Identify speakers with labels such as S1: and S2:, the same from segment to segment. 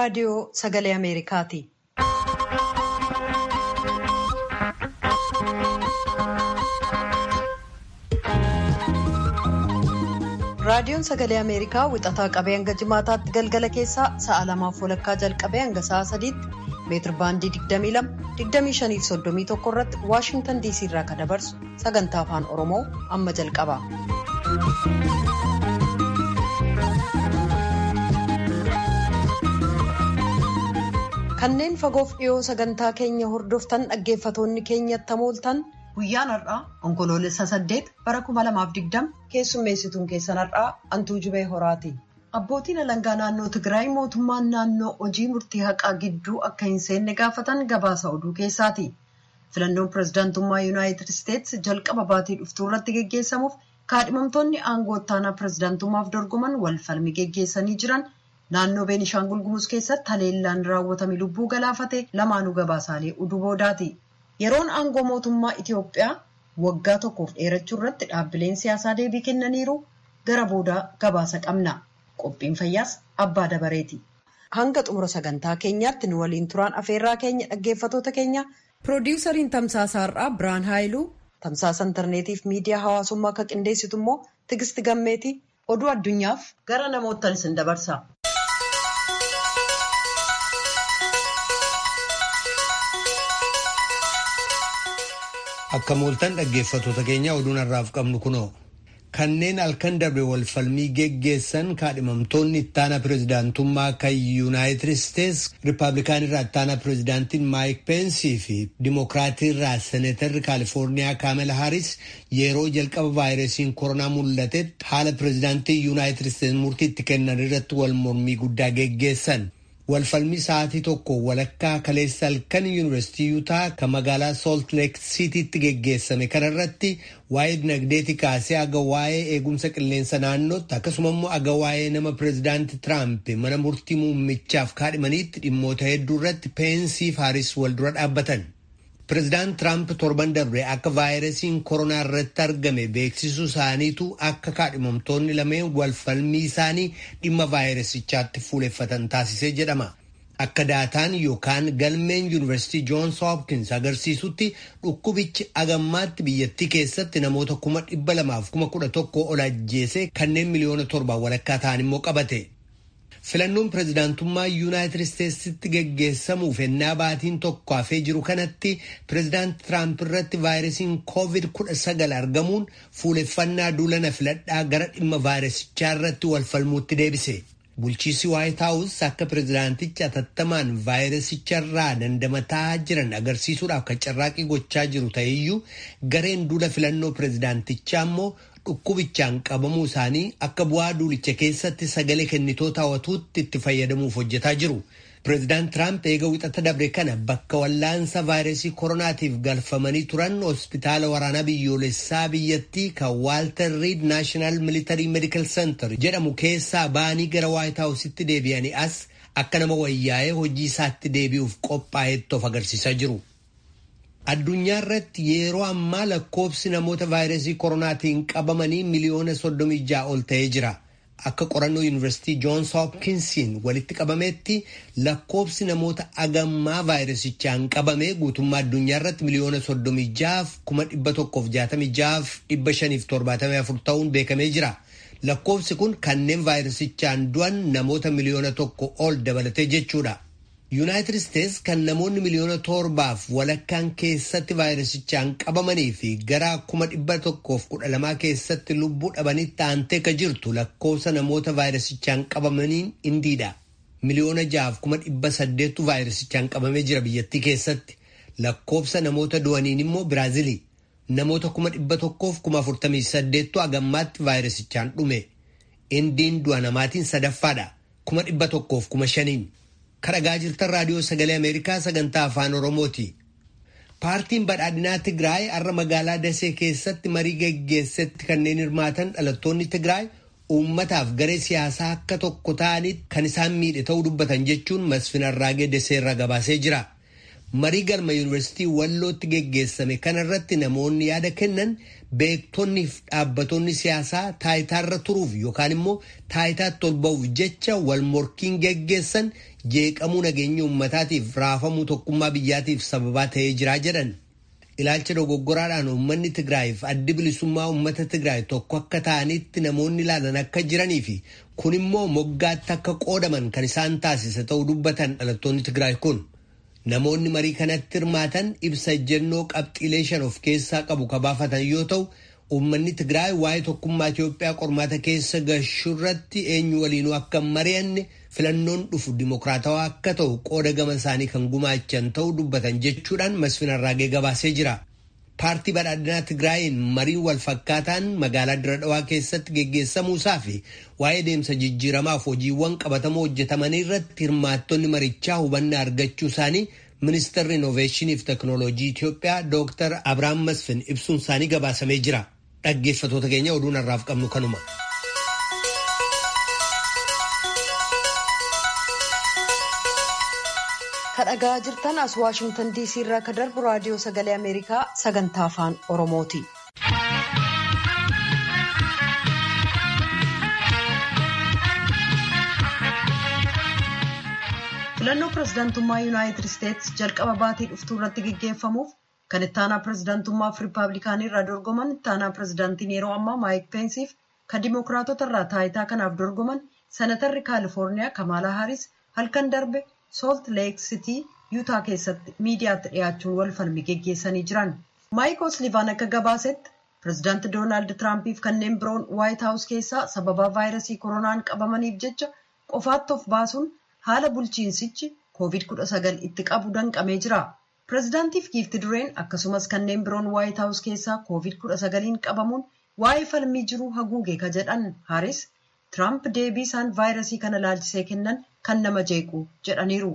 S1: raadiyoo sagalee Ameerikaati. Raadiyoon sagalee Ameerikaa wixataa qabee hanga jimaataatti galgala keessaa sa'a lamaaf walakkaa jalqabee hanga sa'a sadiitti meetir baandii 22 25 irratti Waashintan DC irraa kan dabarsu sagantaa afaan Oromoo amma jalqaba. Kanneen fagoof dhiyoo sagantaa keenya hordoftan dhaggeeffatoonni keenyatti hamooltan guyyaan har'aa onkoloolessa saddeet bara 2020 keessummeessituun keessan har'aa antuu jubee horaati. Abbootiin alangaa naannoo Tigraay mootummaan naannoo hojii murtii haqaa gidduu akka hin seenne gaafatan gabaasa oduu keessaati. Filannoon pirezidaantummaa Yuunaayitid Isteetsi jalqaba baatii dhuftuu irratti geggeessamuuf kaadhimamtoonni aangoo ittaanaa pirezidaantummaaf dorgoman wal falmii geggeessanii jiran naannoo Beenishaangul Gumuz keessatti haleellaan raawwatame lubbuu galaafate lamaanuu gabaasaalee oduu boodaati. Yeroon aangoo mootummaa Itiyoophiyaa waggaa tokkoof dheerachuu irratti dhaabbileen siyaasaa deebii kennaniiru gara boodaa gabaasa qabna. Qophiin fayyaas abbaa dabareeti. Hanga xumura sagantaa keenyaatti nu waliin turaan afeerraa keenya dhaggeeffatoota keenya piroodiwusariin tamsaasa har'aa Biraan Haayiluu tamsaasa intarneetiif miidiyaa hawaasummaa akka qindeessitu immoo Tigisti Gammeeti oduu addunyaaf gara namoottan isin dabarsa.
S2: Akka mooltan dhaggeeffatoota keenya oduun har'aaf qabnu kunoo kanneen halkan darbe wal falmii geggeessan kaadhimamtoonni ittaana pirezidaantummaa kan yuunaayitid isteets riippaabilikaanirraa ittaana pirezidaantiin maayik peensii fi dimokiraatiirraa seeneetarri kaalifoorniyaa kaamela haaris yeroo jalqaba vaayirasiin koronaa mul'atetti haala pirezidaantii yuunaayitid isteets murtii itti kennan irratti wal mormii guddaa geggeessan. walfalmii sa'aatii tokko walakkaa kaleessa halkan yuunivarsiitii yuutaa kan magaalaa soolt leek siitiitti geggeessame kanarratti waa'ee dinagdeeti kaasee aga waa'ee eegumsa qilleensa naannootti akkasuma immoo aga waa'ee nama pireezidaanti tiraamp mana murtii muummichaaf kaadhimaniitti dhimmoota hedduu irratti peensiif haaris wal dura dhaabbatan. Pireezidaant Tiraamp torban darbe akka vaayirasiin koronaa irratti argame beeksisuu isaaniitu akka kaadhimamtoonni lameen walfalmii isaanii dhimma vaayirasichaatti fuuleffatan taasisee jedhama. Akka daataan yookaan galmeen yuunivarsiitii Joons Hopkins agarsiisutti dhukkubichi agammaatti biyyattii keessatti namoota kuma dhibba lamaaf kuma kudha tokko ol ajjeese kanneen miliyoona torbaan walakkaa ta'an immoo qabate. Filannoon pirezidaantummaa yuunaayitid isteetsitti geggeessamuuf ennaa baatiin tokko hafee jiru kanatti pirezidaanti Tiraamp irratti vaayirasiin koovid kudha sagal argamuun fuuleffannaa duulana filadhaa gara dhimma vaayirasichaa irratti wal falmuutti deebise. Bulchiisi Waayit Haawus akka pirezidaantichi atattamaan vaayirasicharraa dandamataa jiran agarsiisuudhaaf kan carraaqii gochaa jiru ta'eyyuu gareen duula filannoo pirezidaantichaa immoo dhukkubichaan qabamuu isaanii akka bu'aa duulicha keessatti sagalee kennitoota hawwatuutti itti fayyadamuuf hojjetaa jiru. Pireezidaant Tiraamp eega wixata dabre kana bakka wallaansa vaayirasii koronaatiif galfamanii turan hospitaala waraanaa biyyoolessaa biyyattii kan Waalter Riid Naashinaal Militarii Meedikal Seentar jedhamu keessaa ba'anii gara Waayit Haawusitti deebi'anii as akka nama wayyaa'ee hojii isaatti deebi'uuf qophaa'etti of agarsiisaa jiru. Addunyaa irratti yeroo ammaa lakkoofsi namoota vaayirasii koronaatiin qabamanii miliyoona soddomii ja'a ol ta'ee jira. Akka qorannoo yuunivarsiitii Joons Hopkinsiin walitti qabametti lakkoofsi namoota agammaa vaayirasichaan qabame guutummaa addunyaa irratti miliyoona soddomii ja'aaf kuma dhibba tokkoof jaatamii ja'aaf dhibba shaniif torbaatamii afur ta'uun beekamee jira. Lakkoofsi kun kanneen vaayirasichaan du'an namoota miliyoona tokko ol dabalatee jechuudha. Yuunaayitid Isteets kan namoonni miliyoona torbaaf walakkaan keessatti vaayirasichaan qabamanii fi gara kuma dhibba tokkoof kudha lamaa keessatti lubbuu dhabanitti aantee ka jirtu lakkoofsa namoota vaayirasichaan qabamaniin indiidha. Miliyoona jahaaf kuma dhibba saddeettu vaayirasichaan qabamee jira biyyattii keessatti. Lakkoofsa namoota du'aniin immoo Biraazilii. Namoota kuma dhibba tokkoof kuma afurtamii saddeettu agammaatti vaayirasichaan dhume. Indiin du'a namaatiin sadaffaadha. Kuma dhibba tokkoof kuma shaniin. kadhagaa jirtan raadiyoo sagalee ameerikaa sagantaa afaan oromooti paartiin badhaadhinaa tigraay har'a magaalaa dasee keessatti marii geggeessetti kanneen hirmaatan dhalattoonni tigraay uummataaf garee siyaasaa akka tokko ta'anitti kan isaan miidhe ta'uu dubbatan jechuun masfin arraagee daseerra gabaasee jira marii galma yuunivarsiitii wallootti geggeessame kanarratti namoonni yaada kennan beektonni fi dhaabbatonni siyaasaa taayitaarra turuuf yookaan immoo taayitaatti ol ba'uuf jecha wal morkiin geggeessan jeeqamuu nageenya uummataatiif raafamuu tokkummaa biyyaatiif sababaa ta'ee jiraa jedhan. Ilaalcha dogoggoraadhaan uummanni Tigraayiif addi bilisummaa uummata Tigraay tokko akka ta'anitti namoonni ilaalan akka jiranii fi kun immoo moggaatti akka qoodaman kan isaan taasise ta'uu dubbatan dhalattoonni Tigraay kun. Namoonni marii kanatti hirmaatan ibsa ejjennoo qabxiilee shan of keessaa qabu kabaafatan yoo ta'u, uummanni Tigraay waa'ee tokkummaa Itoophiyaa qormaata keessa gashurratti eenyu waliinuu akka mari'anne filannoon dhufu dimokiraatawaa akka ta'u qooda gama isaanii kan gumaachan ta'uu dubbatan jechuudhaan Masfin Arraagee gabaasee jira. Paartii badhaadhinaa Tigraayiin marii wal fakkaataan magaalaa Dira Dhawaa keessatti geggeessamuusaa fi waa'ee deemsa jijjiiramaaf hojiiwwan qabatamoo hojjetamanii irratti hirmaattonni marichaa hubannaa argachuu isaanii ministeerri innoveeshiniif teknooloojii Itoophiyaa Dr. Abiraam Masfin ibsuun isaanii gabaasamee jira. Dhaggeeffatoota keenya oduun har'aaf qabnu kanuma.
S1: kadhagaa jirtan as waashingtan diisii irraa ka darbu raadiyoo sagalee ameerikaa sagantaa afaan oromooti. filannoo pirezidaantummaa yuunaayitid isteetsi jalqaba baatii dhuftuu irratti geggeeffamuuf kan ittaanaa pirezidaantummaaf riippaabilikaanii irraa dorgoman ittaanaa pirezidaantiin yeroo ammaa maayik peensiif kan dimookiraatota irraa taayitaa kanaaf dorgoman senatarri kaalifoorniyaa kamaalaa haaris halkan darbe soolt leek sitii yuutaa keessatti miidiyaatti dhiyaachuun wal falmi geggeessanii jiran maayik oslivaan akka gabaasetti pirezidaanti doonaald tiraampiif kanneen biroon waayit haawus keessaa sababaa vaayirasii koronaan qabamaniif jecha qofaatti of baasuun haala bulchiinsichi koovid 19 itti qabu danqamee jira pirezidaantiif giifti dureen akkasumas kanneen biroon waayit haawus keessaa koovid 19 qabamuun waa'ee falmii jiruu haguuge ka jedhan haaris tiraamp deebii isaan vaayirasii kana laalchisee kennan kan nama jeequ jedhaniiru.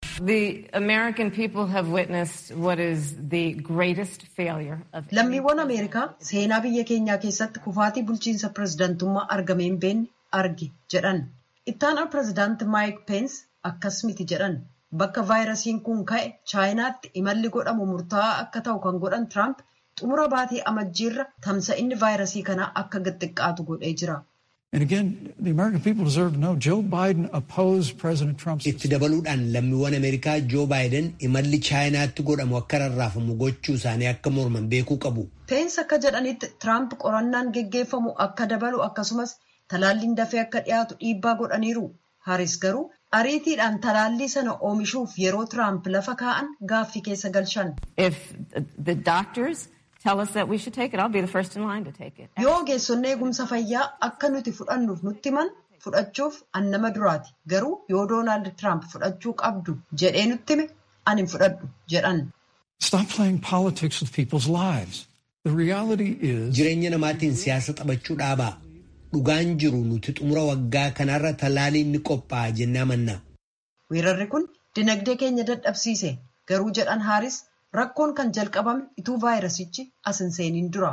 S1: lammiiwwan ameerikaa seenaa biyya keenyaa keessatti kufaatii bulchiinsa pirezidaantummaa argamee hin beekne arge jedhan ittaanaa pirezidaanti maayik peens akkas miti jedhan bakka vaayirasiin kun ka'e chaayinaatti imalli godhamu murtaa'aa akka ta'u kan godhan tiraamp xumura baatee amajjiirra tamsa'inni vaayirasii kanaa akka xiqqaatu godhee jira.
S2: Itti dabaluudhaan lammiiwwan Ameerikaa Joo Baayiden imalli Chaayinaatti godhamu akka rarraafamu gochuu isaanii akka morman beekuu qabu.
S1: Peensi akka jedhanitti Tiraamp qorannaan geggeeffamu akka dabalu akkasumas talaalliin dafee akka dhiyaatu dhiibbaa godhaniiru. Haaris garuu ariitiidhaan talaallii sana oomishuuf yeroo Tiraamp lafa kaa'an gaaffii keessa galchan. Yoo ogeessonni eegumsa fayyaa akka nuti fudhannuuf nutti himan fudhachuuf an nama duraati. Garuu yoo Doonaald Tiraamp fudhachuu qabdu jedhee nutti hime ani hin fudhadhu jedhan.
S2: Jireenya namaatiin siyaasa taphachuu dhaabaa. Dhugaan jiru nuti xumura waggaa kanarra talaaliin ni qophaa'a jennee amanna.
S1: Weerarri kun dinagdee keenya dadhabsiise garuu jedhan haaris rakkoon kan jalqabame ituu vaayirasichi as hin seeniin dura.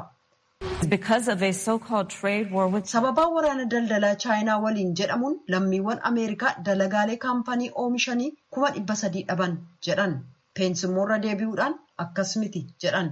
S1: Sababaa waraana daldalaa chaayinaa waliin jedhamuun lammiiwwan Ameerikaa dalagaalee kaampanii oomishanii kuma dhibba sadii dhaban jedhan. Peensi immoo irra deebi'uudhaan akkas miti jedhan.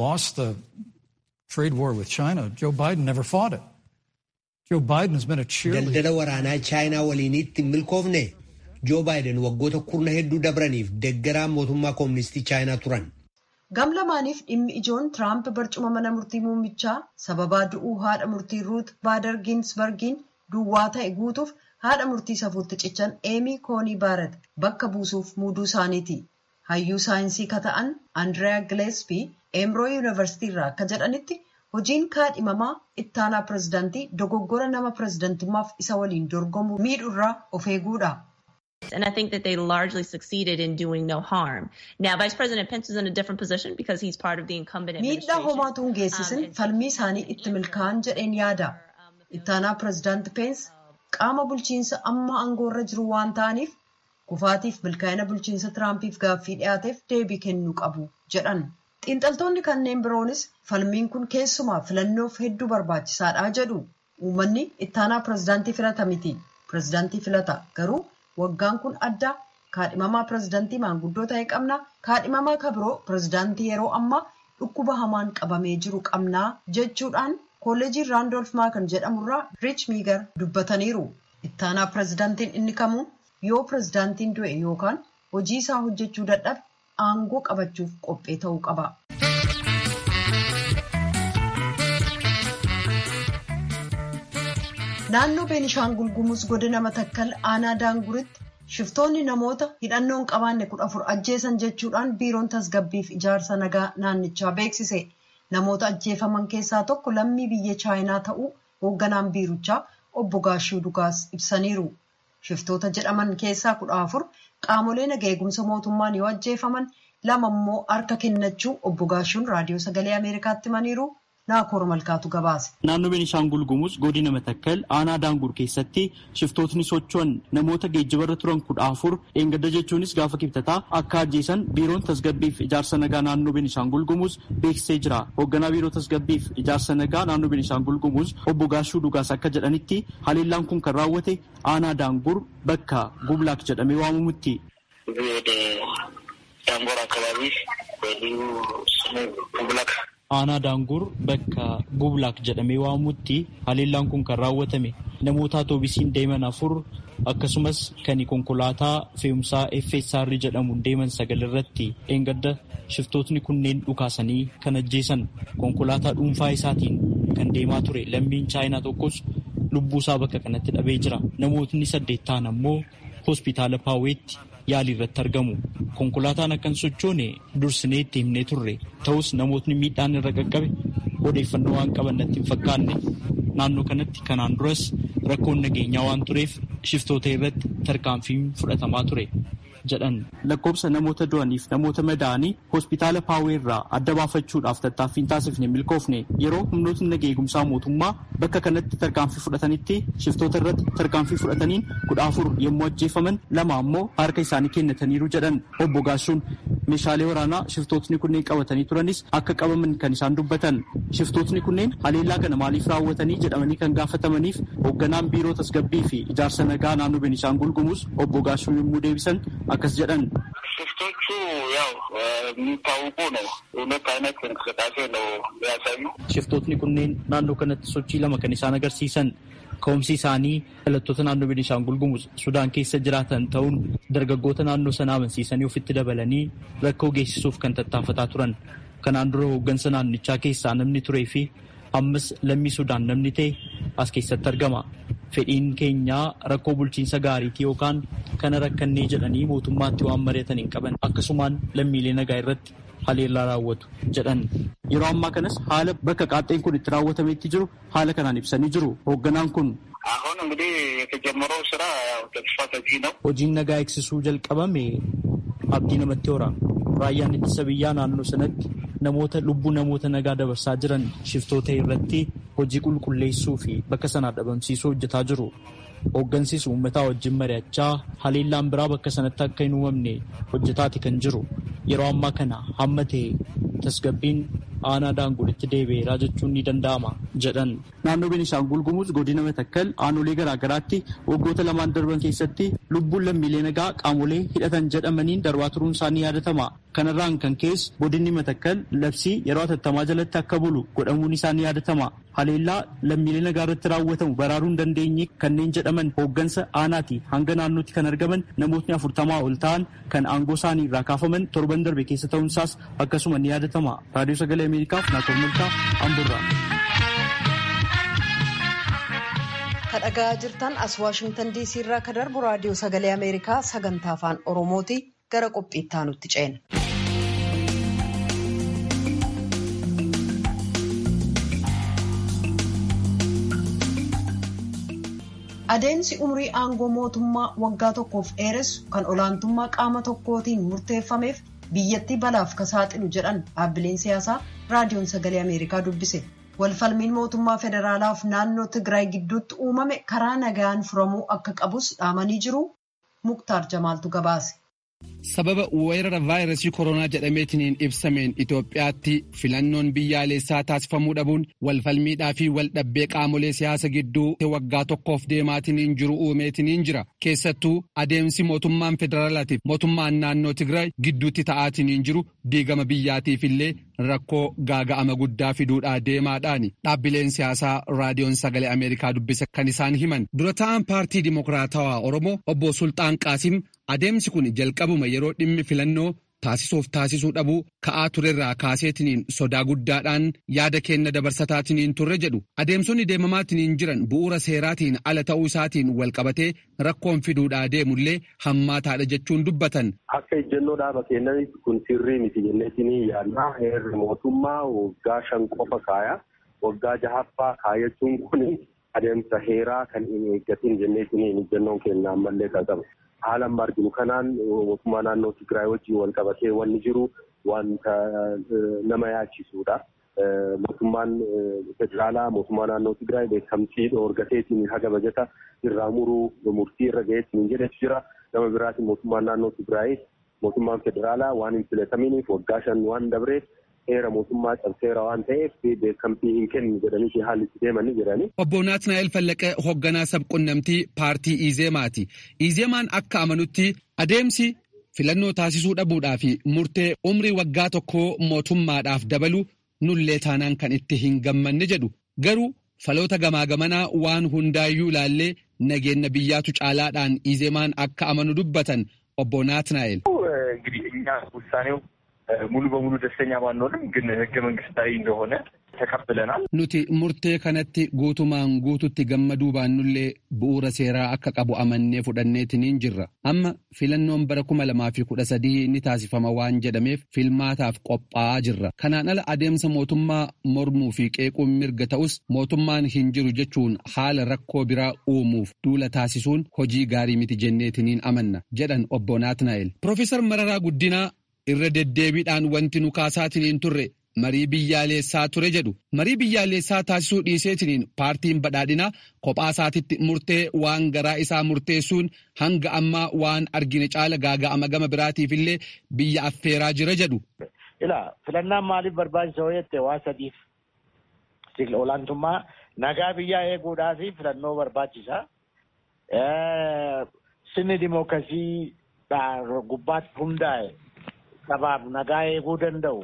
S2: Daldala waraanaa chaayinaa waliiniitti hin milkoofne Joo Baayiden waggoota kurna hedduu dabraniif deeggaraa mootummaa kooministii chaayinaa turan.
S1: Gam lamaaniif dhimmi ijoon Tiraamp barcuma mana murtii muummichaa sababaa du'uu haadha murtii Ruut Baader Ginsbergiin duwwaa ta'e guutuuf haadha murtii safuutti cichan Eemii Koonii Baaret bakka buusuuf muuduu isaaniiti. Hayyuu saayinsii ka ta'an Andiriyaa Gileespii Eemroo Yuunivarsiitii irraa akka jedhanitti hojiin kaadhimamaa ittaanaa pirezidaantii dogoggora nama pirezidaantummaaf isa waliin dorgomu miidhurraa of eeguudha.
S3: And I think that they largely succeeded in doing no harm. Now, Vice President Pence is in a different position because he's part of the incumbent
S1: Miidhaa homaatu hin geessisin falmii isaanii itti milkaa'an jedheen yaada. Ittaanaa pirezidaanti Pence qaama bulchiinsa amma aangoorra jiru waan ta'aniif kufaatiif milkaa'ina bulchiinsa Tiraampiif gaaffii dhiyaateef deebii kennuu qabu jedhan. Xiinxaltoonni kanneen biroonis falmiin kun keessumaa filannoof hedduu barbaachisaadha jedhu. Uummanni ittaanaa pirezidaantii filata miti. Pirezidaantii filata garuu waggaan kun addaa kaadhimamaa pirezidaantii maanguddoo ta'e qabna kaadhimamaa kabiroo pirezidaantii yeroo ammaa dhukkuba hamaan qabamee jiru qabnaa jechuudhaan kolleejii raandolf maakan jedhamurraa riich miigar dubbataniiru ittaanaa pirezidaantiin inni kamuu yoo pirezidaantiin du'e yookaan hojii isaa hojjechuu dadhabe aangoo qabachuuf qophee ta'uu qaba. naannoo beenishaangul gumuz godina matakkal aanaa daanguritti shiftoonni namoota hidhannoo hin qabaanne kudha afur ajjeesan jechuudhaan biiroon tasgabbiif ijaarsa nagaa naannichaa beeksise namoota ajjeefaman keessaa tokko lammii biyya chaayinaa ta'uu hoogganaan biirichaa obbo Gaashuu Dugaas ibsaniiru. Shiftoota jedhaman keessaa kudha afur qaamolee nagaa eegumsa mootummaan yoo ajjeefaman lama immoo harka kennachuu obbo Gaashuun raadiyoo sagalee Ameerikaatti himaniiru. Naakoor Malkaatu gabaase.
S4: Naannoo Beenishaangul Gumuz godina Matakkal aanaa Daangur keessatti shiftootni socho'an namoota geejjibarra turan kudha afur dheengadda jechuunis gaafa kibxataa akka ajjeesan biiroon tasgabbiif ijaarsa nagaa naannoo Beenishaangul Gumuz beeksisee jira. Hoogganaa biiroo tasgabbiif ijaarsa nagaa naannoo Beenishaangul Gumuz obbo Gaashuu Dhugaas akka jedhanitti haleellaan kun kan raawwate aanaa Daangur bakka Gublaak jedhamee waamamutti.
S5: ዳንጎር አካባቢ በልዩ ስሙ ጉብላክ
S4: aanaa daangur bakka gublaak jedhamee waamamutti haleellaan kun kan raawwatame namoota atoobisiin deeman afur akkasumas kan konkolaataa fe'umsaa FSR jedhamuun deeman sagal irratti dheengadda shiftootni kunneen dhukaasanii kan ajjeesan konkolaataa dhuunfaa isaatiin kan deemaa ture lammiin chaayinaa tokkos lubbuu isaa bakka kanatti dhabee jira namootni saddeet ta'an ammoo hospitaala paaweetti yaalii irratti argamu. Konkolaataan akkan sochoone dursinee itti himnee turre ta'us namootni miidhaan irra qaqqabe odeeffannoo waan qaban natti hin fakkaanne naannoo kanatti kanaan duras rakkoon nageenyaa waan tureef shiftoota irratti tarkaanfiin fudhatamaa ture jedhan lakkoobsa namoota du'aniif namoota madaa'anii hospitaala paawee irraa adda baafachuudhaaf tattaaffiin taasifne milkoofne yeroo humnootni nagaa eegumsaa mootummaa bakka kanatti tarkaanfii fudhatanitti shiftoota irratti tarkaanfii fudhataniin kudha afur yommuu ajjeefaman lama ammoo harka isaanii kennataniiru jedhan obbo Gaashuun meeshaalee waraanaa shiftootni kunneen qabatanii turanis akka qabaman kan isaan dubbatan shiftootni kunneen haleellaa kana maaliif raawwatanii jedhamanii kan gaafatamaniif hoogganaan biiroo tasgabbii fi ijaarsa nagaa naannoo Beenishaangul Gumuz obbo Gaashuun yommuu deebisan akkas jedhan
S5: ሽፍቶቹ ያው የሚታወቁ ነው። ሁለት አይነት እንቅስቃሴ ነው ያሳዩ።
S4: shiftootni kunneen naannoo kanatti sochii lama kan isaan agarsiisan ka'umsi isaanii dhalattoota naannoo Beenishaangul Gumuz Sudaan keessa jiraatan ta'uun dargaggoota naannoo sana amansiisanii ofitti dabalanii rakkoo geessisuuf kan tattaafataa turan. Kanaan dura hooggansa naannichaa keessaa namni turee fi ammas lammii Sudaan namni ta'e as keessatti argama. Fedhiin keenyaa rakkoo bulchiinsa gaariitii yookaan kana rakkannee jedhanii mootummaatti waan mari'atan hin qaban akkasumaan lammiilee nagaa irratti haleellaa raawwatu jedhan. Yeroo ammaa kanas haala bakka qaaxxeen kun itti raawwatametti jiru haala kanaan ibsanii jiru. Hoogganaan kun
S5: አሁን እንግዲህ የተጀመረው ስራ ያው ተስፋ ሰጪ ነው።
S4: hojiin nagaa eegsisuu jalqabame abdii namatti hora. Raayyaan ittisa biyyaa naannoo sanatti namoota lubbuu namoota nagaa dabarsaa jiran shiftoota irratti hojii qulqulleessuu fi bakka sanaa dhabamsiisuu hojjetaa jiru. Hooggansis uummataa wajjin mari'achaa haleellaan biraa bakka sanatti akka hin uumamne hojjetaati kan jiru. Yeroo ammaa kana hamma ta'e tasgabbiin aanaa daangulitti deebi'eeraa jechuun ni danda'ama jedhan. Naannoo Beenishaangul Gumuz godina Matakkal aanolee garaagaraatti waggoota lamaan darban keessatti lubbuun lammiilee nagaa qaamolee hidhatan jedhamaniin darbaa turuun isaanii yaadatama. Kanarraan kan ka'e godinni Matakkal labsii yeroo atattamaa jalatti akka bulu godhamuun isaanii yaadatama. Haleellaa lammiilee nagaa irratti raawwatamu baraaruu hin dandeenye kanneen jedhaman hooggansa aanaati hanga naannootti kan argaman namootni afurtamaa ol ta'an kan aangoo isaanii irraa kaafaman torban darbe keessa ta'uunsaas akkasuma ni yaadatama. Raadiyoo Sagalee Ameerikaaf Naakoor Multaa Amburraa.
S1: Kan dhaga'aa jirtan as Waashingtan DC irraa kan darbu raadiyoo sagalee Ameerikaa sagantaa afaan Oromooti gara qophii itti aanutti ceena. Adeemsi umrii aangoo mootummaa waggaa tokkoof dheeressu kan olaantummaa qaama tokkootiin murteeffameef biyyattii balaaf ka saaxilu jedhan dhaabbileen siyaasaa raadiyoon sagalee Ameerikaa dubbise. Walfalmiin mootummaa federaalaaf naannoo Tigraay gidduutti uumame karaa nagaan furamuu akka qabus dhaamanii jiru. Muktaar Jamaaltu gabaase.
S6: sababa weerara vaayirasii koronaa jedhameetiniin ibsameen Itoophiyaatti filannoon biyyaalessaa taasifamuu dhabuun walfalmiidhaa fi waldhabbee qaamolee siyaasa gidduu waggaa tokkoof deemaatiniin jiru uumeetiniin jira. Keessattuu adeemsi mootummaan federaalaatiif mootummaan naannoo Tigraay gidduutti ta'aatiniin jiru diigama biyyaatiif illee rakkoo gaaga'ama guddaa fiduudhaa deemaadhaani. Dhaabbileen siyaasaa raadiyoon sagalee Ameerikaa dubbisa kan isaan himan. Dura ta'an paartii Dimokiraatawaa Oromoo obbo Sultaan Qaasim adeemsi kun jalqabuma yeroo dhimmi filannoo taasisuuf taasisuu dhabuu ka'aa turerraa kaaseetiniin sodaa guddaadhaan yaada kenna dabarsataatiniin turre jedhu adeemsonni deemamaatiniin jiran bu'uura seeraatiin ala ta'uu isaatiin walqabatee rakkoon fiduudhaa deemullee hammaataadha jechuun dubbatan.
S7: Akka ejjennoo dhaaba keenyanitti kun sirrii miti jenneetinii yaadnaa heerri mootummaa waggaa shan qofa kaaya waggaa jahaffaa kaayachuun kun adeemsa heeraa kan hin eeggatin jenneetinii ejjennoon keenya ammallee qaba. haala amma arginu kanaan mootummaa naannoo Tigraay wajjin wal qabatee wanni jiru wanta nama yaachisudha. Mootummaan federaalaa mootummaa naannoo Tigraay beekamtii dhoorgateetiin haga bajata irraa muruu murtii irra ga'eetiin jedhetu jira. Nama biraatiin mootummaan naannoo Tigraay mootummaan federaalaa waan hin filataminiif waggaa shan waan dabreef heera mootummaa cabseera waan ta'eef beekamtii hin kennu jedhanii haalli itti deemanii jirani.
S6: Obbo Naatnaa'el Fallaqee hoogganaa sabqunnamtii paartii Izeemaati. Izeemaan akka amanutti adeemsi filannoo taasisuu dhabuudhaa fi murtee umrii waggaa tokkoo mootummaadhaaf dabalu nullee taanaan kan itti hin gammanne jedhu. Garuu faloota gamaa gamanaa waan hundaayyuu ilaallee nageenya biyyaatu caalaadhaan Izeemaan akka amanu dubbatan obbo Naatnaa'el.
S8: እንግዲህ እኛ ውሳኔው ሙሉ በሙሉ ደስተኛ ባንሆንም ግን ህገ መንግስታዊ እንደሆነ ተቀብለናል።
S6: Nuti murtee kanatti guutumaan guututti gammaduu baannullee bu'uura seeraa akka qabu amannee fudhanneetiniin jirra. Amma filannoon bara kuma lamaa fi kudha sadii ni taasifama waan jedhameef filmaataaf qophaa'aa jirra. Kanaan ala adeemsa mootummaa mormuu fi qeequun mirga ta'us mootummaan hin jiru jechuun haala rakkoo biraa uumuuf duula taasisuun hojii gaarii miti jenneetiniin amanna jedhan obbo Naatnaa'el. Profeesar Mararaa Guddinaa irra deddeebiidhaan wanti nu kaasaatiniin turre marii biyyaalessaa ture jedhu marii biyyaalessaa taasisuu dhiiseetiniin paartiin badhaadhinaa kophaa isaatitti murtee waan garaa isaa murteessuun hanga ammaa waan argine caala gaaga'ama gama biraatiif illee biyya affeeraa jira jedhu.
S9: Ila filannaan maaliif barbaachisa jette waa sadiif olaantummaa nagaa biyyaa eeguudhaa fi filannoo barbaachisa. Sirni dimookiraasii gubbaatti hundaa'e sabaaf nagaa eeguu danda'u.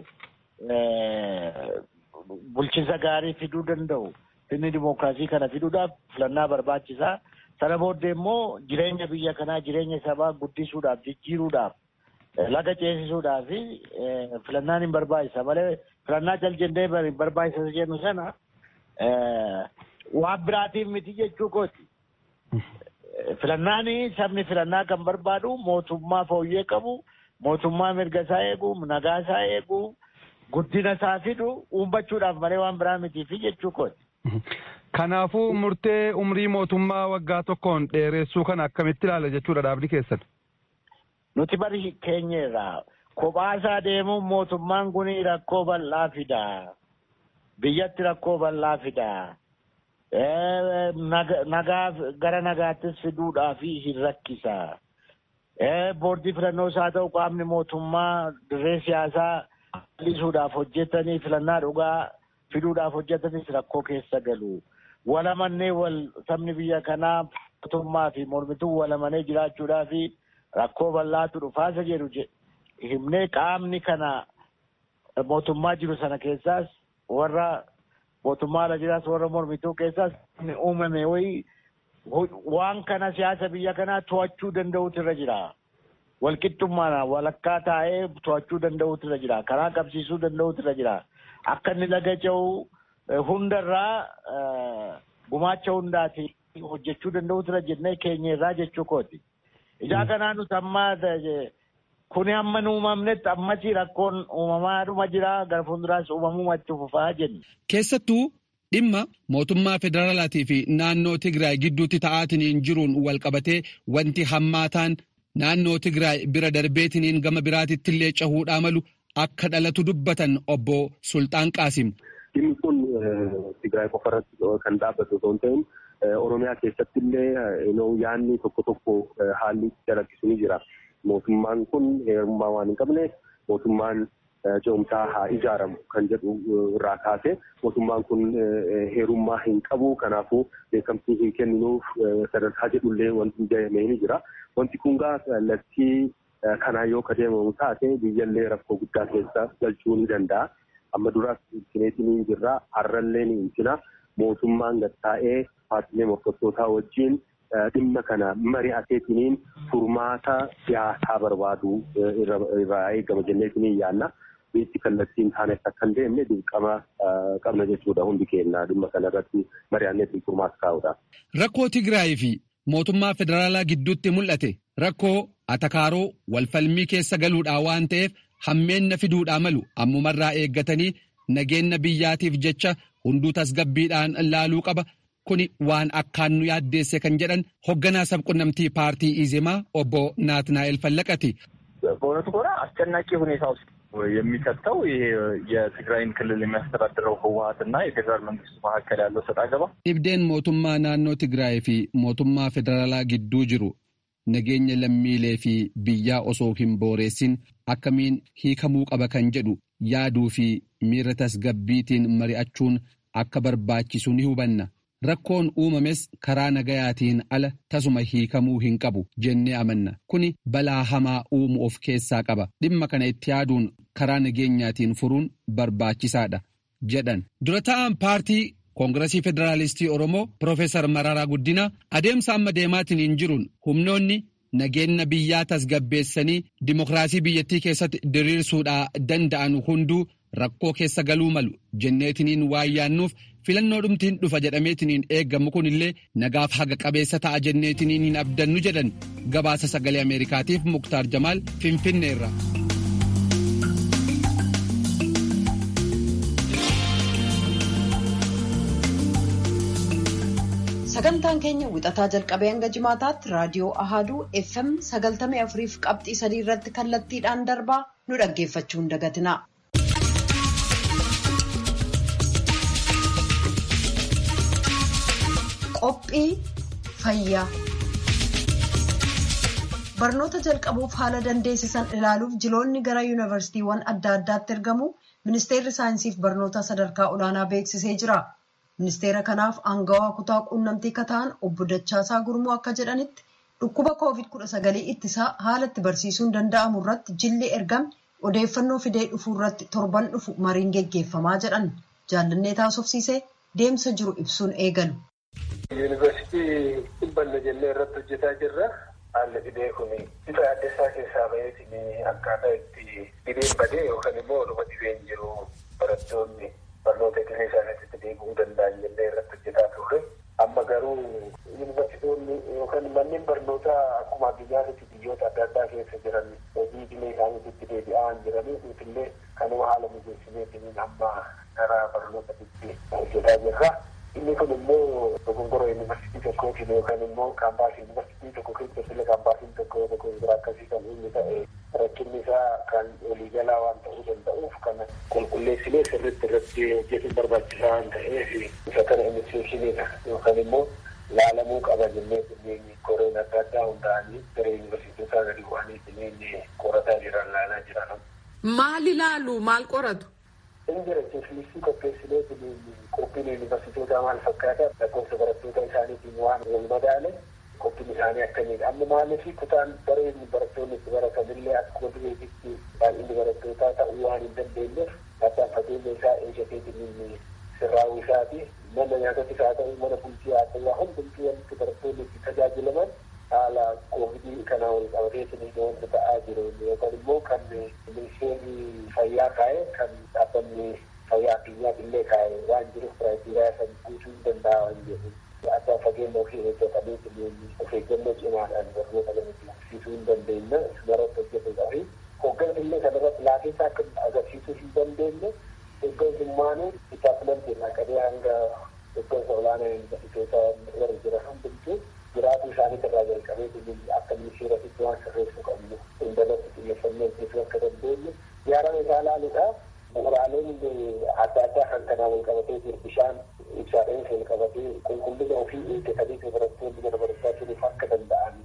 S9: bulchiinsa gaarii fiduu danda'u sirni dimookiraasii kana fiduudhaaf filannaa barbaachisaa. Sana booddee immoo jireenya biyya kanaa jireenya sabaa guddisuudhaaf jijjiiruudhaaf laga ceesisuudhaaf filannaan hin barbaachisa malee filannaa jal jennee hin barbaachisa jennu sana waan biraatiif miti jechuu kooti. Filannaan sabni filannaa kan barbaadu mootummaa fooyyee qabu mootummaa mirga isaa eegu nagaa isaa eegu. guddina isaa fidu uummachuudhaaf malee waan biraa mitiifi jechuu kooti.
S10: Kanaafuu murtee umrii mootummaa waggaa tokkoon dheeressuu kana akkamitti ilaala jechuudha dhaabni keessan.
S9: Nuti bari keenya irraa kophaa isaa deemuun mootummaan kun rakkoo bal'aa fida. Biyyatti rakkoo bal'aa fida. Nagaa gara nagaattis fiduudhaaf hin rakkisa. Boordii filannoos haa ta'u qaamni mootummaa dirree siyaasaa lisuudhaaf hojjetanii filannaa dhugaa fiduudhaaf hojjetanis rakkoo keessa galu. Walamannee wal sabni biyya kanaa mootummaa fi mormituu walamanee jiraachuudhaa fi rakkoo bal'aatu dhufaasa jedhu himnee qaamni kana mootummaa jiru sana keessaas warra mootummaa ala jiraas warra mormituu keessaas uumame wayii waan kana siyaasa biyya kanaa to'achuu danda'utu irra jira. walqixxummaadhaan walakkaa taa'ee to'achuu danda'utu irra jira. Karaa qabsiisuu danda'utu irra jira. Akka inni laga ce'u hundarraa gumaacha hundaati hojjechuu danda'utu irra jennee keenya irraa jechuu kooti. Ijaa kanaa nuti amma kuni hamma nu uumamnetti ammasii rakkoon uumamaadhuma jira gara fuulduraas uumamuma itti fufaa jenna.
S6: Keessattuu dhimma mootummaa federaalaatii fi naannoo Tigraay gidduutti ta'aatiniin jiruun wal qabatee wanti hammaataan naannoo Tigraay bira darbeetiniin gama biraatitti illee cahuudhaa malu akka dhalatu dubbatan obbo Sultaan Qaasim.
S7: Dhimmi kun Tigraay qofa irratti kan dhaabbatu osoo hin ta'in Oromiyaa keessatti illee yaanni tokko tokko haalli dalaggisu ni jira. mootummaan kun heerummaa waan hin qabneef mootummaan ce'umsaa haa ijaaramu kan jedhu irraa kaase mootummaan kun heerummaa hin qabu kanaafuu beekamtii hin kenninuuf sadarkaa jedhullee wanti jedhamee ni jira. Wanti kun gaa kallattii kanaa yoo ka deemamu taate biyyallee rakkoo guddaa keessa galchuu ni danda'a. Amma duraas intineetiin jirra har'allee ni intina mootummaan gattaa'ee paartiilee morkattootaa wajjin dhimma kana mari'ateetiniin furmaata siyaasaa barbaadu irraa eegama jenneetiniin yaanna. Biitti kallattiin taanes akka hin deemne dirqama qabna jechuudha hundi keenya dhimma kana irratti mari'anneetiin furmaata kaa'udha.
S6: Rakkoo Tigraay fi mootummaa federaalaa gidduutti mul'ate rakkoo atakaaroo walfalmii keessa galuudhaa waan ta'eef hammeenna fiduudhaa malu ammumarraa eeggatanii nageenya biyyaatiif jecha hunduu tasgabbiidhaan laaluu qaba. Kuni waan akkaan nu yaaddeesse kan jedhan hoogganaa sabqunnamtii paartii ኢዜማ obbo ናትናኤል ፈለቀቲ
S8: በእውነቱ ከሆነ አስጨናቂ ሁኔታ ውስጥ የሚከተው ይሄ የትግራይን ክልል የሚያስተዳድረው ህወሀትና የፌዴራል መንግስቱ መካከል ያለው ሰጥ አገባ
S6: dhibdeen mootummaa naannoo Tigraay fi mootummaa federaalaa gidduu jiru nageenya lammiilee fi biyyaa osoo hin booreessin akkamiin hiikamuu qaba kan jedhu yaaduu fi miira tasgabbiitiin mari'achuun akka barbaachisu ni hubanna. Rakkoon uumames karaa nagayaatiin ala tasuma hiikamuu hin qabu jennee amanna. Kuni balaa hamaa uumuu of keessaa qaba. Dhimma kana itti yaaduun karaa nageenyaatiin furuun barbaachisaadha jedhan. Dura ta'an paartii Koongiresii Federaalistii Oromoo Profeesar Mararaa Guddinaa adeemsa amma deemaatiin hin jiruun humnoonni nageenya biyyaa tasgabbeessanii dimokiraasii biyyattii keessatti diriirsuudhaa danda'an hunduu rakkoo keessa galuu malu jenneetiniin waan yaannuuf filannoo dhumtiin dhufa jedhameetiniin eeggamu kunillee nagaaf haga qabeessa ta'a jenneetiniin hin abdannu jedhan gabaasa sagalee ameerikaatiif muktaar jamaal finfinneerra.
S1: sagantaan keenya wixataa jalqabee hanga jimaataatti raadiyoo ahaaduu fm sagaltamii afuriif qabxii sadii irratti kallattiidhaan darbaa nu dhaggeeffachuu hin dagatina. qophii fayyaa barnoota jalqabuuf haala dandeessisan ilaaluuf jiloonni gara yuunivarsiitiiwwan adda addaatti ergamu ministeerri saayinsiif barnoota sadarkaa olaanaa beeksisee jira. ministeera kanaaf aangawaa kutaa quunnamtii kataan obbo Dachaasaa Gurmuu akka jedhanitti dhukkuba covid kudha sagalii ittisaa haala itti barsiisuun danda'amu irratti jilli ergame odeeffannoo fidee dhufuu irratti torban dhufu mariin geggeeffamaa jedhan jaallannee taasofsiisee deemsa jiru ibsuun eegalu.
S11: Yuunivarsiitii dhibbanna jennee irratti hojjetaa jirra. Haalli dhibee kun bifa adda keessaa baheetiin akkaataa itti dhibeen badee yookaan immoo dhuma dhibeen jiru barattoonni barnoota idilee isaaniitti deebi'uu danda'an jennee irratti hojjetaa turre. Amma garuu yuunivarsiitonni yookaan manneen barnootaa akkuma addunyaatti biyyoota adda addaa keessa jiran hojii idilee isaaniitti deebi'aa hin jiranii nutillee kanuma haala mijeessineetiin amma gara barnootaatti hojjetaa jirra. Inni kun immoo dogongora yuunivarsiitii tokkootiin yookaan immoo kaampaasii yuunivarsiitii tokko keessa sila kaampaasiin tokko dogongora akkasii kan inni ta'e rakkinni isaa kan waliigalaa waan ta'uu danda'uuf kana qulqulleessinee sirriitti irratti hojjetuun barbaachisaa waan ta'eef isa kana inisiyeeshiniidha yookaan immoo laalamuu qaba jennee kunneen koreen adda addaa hundaa'anii gara yuunivarsiitotaa gadi bu'anii kunneen qorataa jiran laalaa jiran.
S12: Maal ilaalu maal qoratu?
S11: Injira jeeflisii qopheessinee qophiin yuunivarsiitotaa maal fakkaata lakkoofsa barattoota isaaniitiin waan wal madaale qophiin isaanii akkamiidha. Amma maaliif kutaan dareen barattoonni itti baratanillee akkuma dureetitti baay'inni barattootaa ta'uu waan hin dandeenyeef addaan fageenya isaa eeggateetiin sirraa'uu isaati. Mana nyaatatis haa ta'u mana bultii haa ta'u hundumtuu wanti barattoonni itti tajaajilaman haala koovidii kana wal qabateetiin wanti ta'aa jiru yookaan immoo kan ministeerri fayyaa kaa'e kan dhaabbanni fayyaa addunyaa illee kaa'e waan jiruuf kiraayiteriyaa san guutuu hin danda'a waan jedhu. Addaan fageenya ofii eeggatanii of eeggannoo cimaadhaan barnoota kana agarsiisuu hin dandeenya. Ismarratti hojjetuudhaa fi hooggansa illee kanarratti laafeessa akka agarsiisuu hin dandeenye hooggansummaanuu dippaartimentii irraa qabee hanga hooggansa olaanaa yuunivarsiitoota warra jiran hundumtuu jiraatuu isaanii irraa jalqabee akka ministeeratitti waan sirreessuu qabnu hundalatti xiyyeeffannoo hojjechuu akka dandeenyu yaarama isaa ilaaluudha. Bu'uuraaleen adda addaa kan kanaa wal qabatee jiru bishaan ibsaadhaan wal qabatee qulqullina ofii eeggatanii barattoonni mana barumsaa turuuf akka danda'an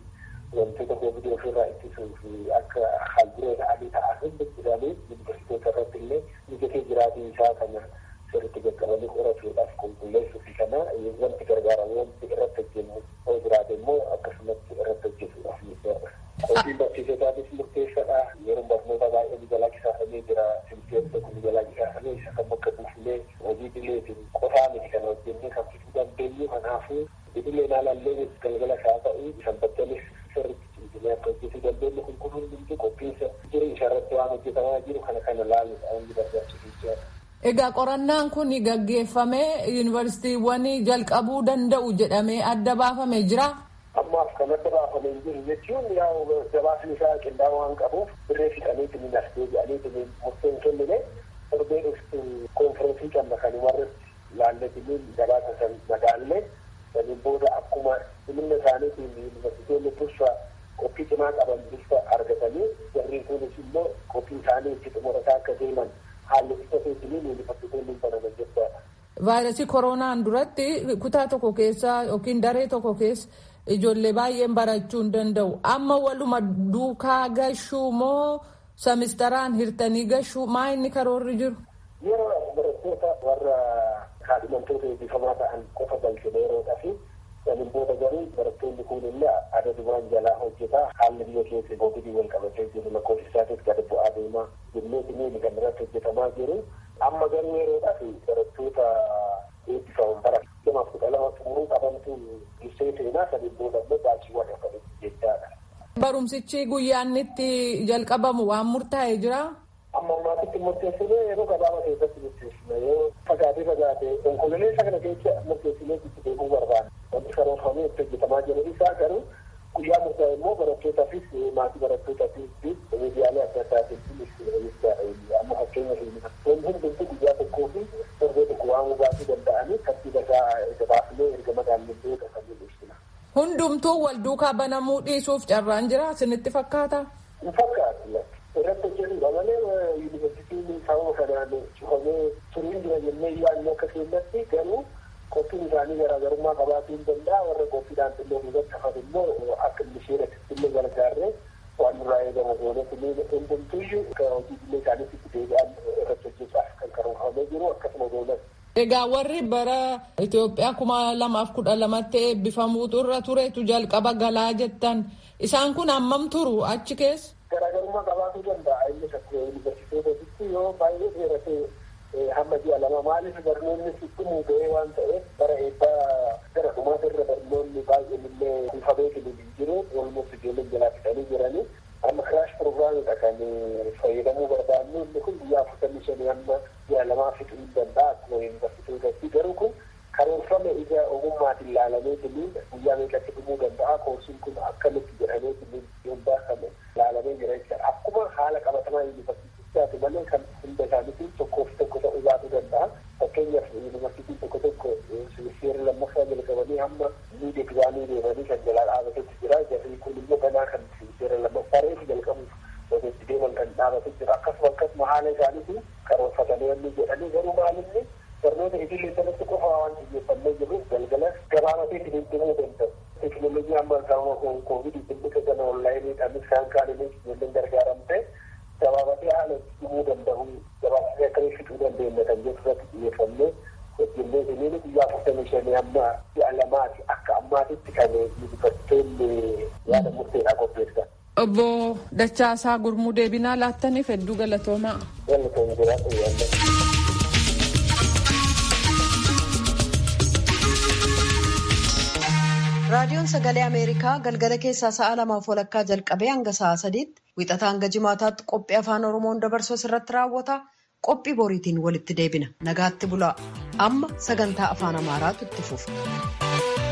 S11: wantoota koovidii ofirraa ittisuu fi akka halduree ta'anii ta'an hundi isaanii yuunivarsiitota irratti illee mijatee jiraatuu isaa kana sirriitti qaqqabanii qorachuudhaaf qulqulleessuu fi kana wanti gargaaramu wanti irratti hojjennu yoo jiraate immoo akkasumatti irratti hojjetuudhaaf miidhaadha. Qophiin barsiisotaanis murteessaadha. Yeroo barnoota baay'ee ni jalaa qisaafamee jira. Silteen tokko ni jalaa qisaafamee isa kan bakka buufnee hojii dileetiin qofaa miti kana hojjennee kan fiduu dandeenyu kanaafuu idileen haalallee galgala isaa ta'u sanbattanis sirriitti cimsinee akka hojjetuu dandeenyu kun kun hundumtu qophiinsa jiru isarratti waan hojjetamaa jiru kana kana laaluudha wanni barbaachisu jechaadha.
S12: Egaa qorannaan kun gaggeeffamee yuunivarsiitiiwwan jalqabuu danda'u jedhamee adda baafamee jira.
S11: Ammaaf kan adda baafamee hin jiru jechuun yaa'u gabaasni isaa qindaa'oo waan qabuuf birree fixaniitiin hin as deebi'aniitiin murteen kennine torbee dhuftu koonfirensii qabna kan warratti laalletiniin gabaasa san madaallee saniin booda akkuma dhimma isaaniitiin yuunivarsiitonni dursa qophii cimaa qaban dursa argatanii jarriin kunis immoo qophii isaanii itti xumurataa akka deeman haalli itti feetiniin yuunivarsiitonni hin banaman jechaadha.
S12: Vaayirasii koronaan duratti kutaa tokko keessa yookiin daree tokko keessa ijoollee baay'een barachuu hin danda'u. Amma waluma duukaa gashuu moo semistaraan hirtanii gashuu maa inni karoorri jiru?
S11: Yeroo barattoota warra kaadhimamtoota eebbifamaa ta'an qofa galchine yeroodhaa fi saniin booda garuu barattoonni kun illee adadumaan jalaa hojjetaa haalli biyya keessa boobidii wal qabatee jiru lakkoofsi isaatis gad bu'aa deemaa jennee kan irratti hojjetamaa jiru. Amma garuu yeroodhaa fi barattoota eebbifaman bara lamaaf kudha lama xumuruu qabantu dursee seenaa saniin booda immoo baachiiwwan akkamitti jechaadha.
S12: Barumsichi guyyaan itti jalqabamu waan murtaa'ee jira.
S11: Amma ammaatitti murteessinee yeroo gabaabaa keessatti murteessina yoo fagaatee fagaatee onkololeessa kana keessa murteessinee itti deemuu barbaanna. Wanti karoorfamee itti hojjetamaa jiru isaa garuu guyyaa murtaa'e immoo barattootaafis maatii barattootaafis miidiyaalee adda addaatiifis amma fakkeenyaaf wanti hundumtuu guyyaa tokkoo fi torbee tokko waan baasuu danda'anii tartiiba isaa erga baafnee erga madaallee kan mul'isudha.
S12: Hundumtuu wal duukaa banamuu dhiisuuf carraan jira isinitti fakkaata?
S11: Hin fakkaatu. Irratti hojjetudha malee yuunivarsiitiin sababa kanaan cufamee turuun jira jennee yaadnu akka keenyatti garuu qophiin isaanii garaagarummaa qabaachuu hin danda'a warra qophiidhaan xinnoo duubatti hafan immoo akka misheeratti illee gargaarree waan nurraa eegamu goonetti hundumtuyyuu hojii illee isaaniitti deebi'an irratti hojjechaaf kan karoorfamee jiru akkasuma goonas.
S12: Egaa warri bara Itoophiyaa kuma lamaaf kudha lamatti eebbifamuutu irra turetu jalqaba galaa jettan isaan kun hammam turu achi keessa?
S11: Garaagarummaa qabaachuu danda'a innis akka yuunivarsiitootaatti yoo baay'ee dheerate hamma ji'a lama maaliif barnoonni sitti ga'ee waan ta'eef bara eebbaa gara dhumaata irra barnoonni baay'een illee bifa beekin jiru olmoos ijoolleen jalaa fixanii jiranii amma kiraash pirogiraamidha kan fayyadamuu barbaannu inni kun guyyaa afurtamii shanii hamma ji'a lamaa fixuu hin danda'a akkuma yuunivarsiitootaatti garuu kun karoorfame ija ogummaatiin ilaalameetiin guyyaa meeqatti dhumuu danda'a koorsiin kun akkamitti jedhameetiin hundaafame ilaalamee jira jechuudha akkuma haala qabatamaa yuunivarsiitichaati malee kan hunda isaaniitiin tokkoof tokko ta'uu baatu danda'a fakkeenyaaf yuunivarsiitiin tokko tokko seera lammaffaa jalqabanii hamma miid egzaamii deemanii kan jalaa dhaabatetti jira jarri kun immoo ganaa kan seera lammaffaa reefu jalqabuuf ogeessi deeman kan dhaabate jira akkasuma akkasuma haala isaaniitiin karoorfatanii wanni jedhanii garuu maalinni barnoota idilee sanatti qofa waan xiyyeeffannee jiruuf galgala gabaabatee dhimuu danda'u. Teekinooloojii amma gama koovidii dhimmicha sana onlaayiniidhaanis kan kaaninis ijoolleen gargaaramte gabaabatee haala dhimuu danda'u gabaabatee akkamii fixuu dandeenya kan jedhu irratti xiyyeeffannee hojjennee siniin guyyaa afurtamii shanii amma ji'a lamaati akka ammaatitti kan yuunivarsiitoonni yaada murteedhaa qopheessan.
S12: Obbo Dachaasaa Gurmuu deebinaa laattaniif hedduu galatoomaa.
S11: Galatoon jiraatu yaadda.
S1: raadiyoon sagalee ameerikaa galgala keessaa sa'a lamaaf walakkaa jalqabee hanga sa'a sadiitti wixataa hanga jimaataatti qophii afaan oromoon dabarsu irratti raawwata qophii boriitiin walitti deebina nagaatti bulaa amma sagantaa afaan amaaraatu itti fufa.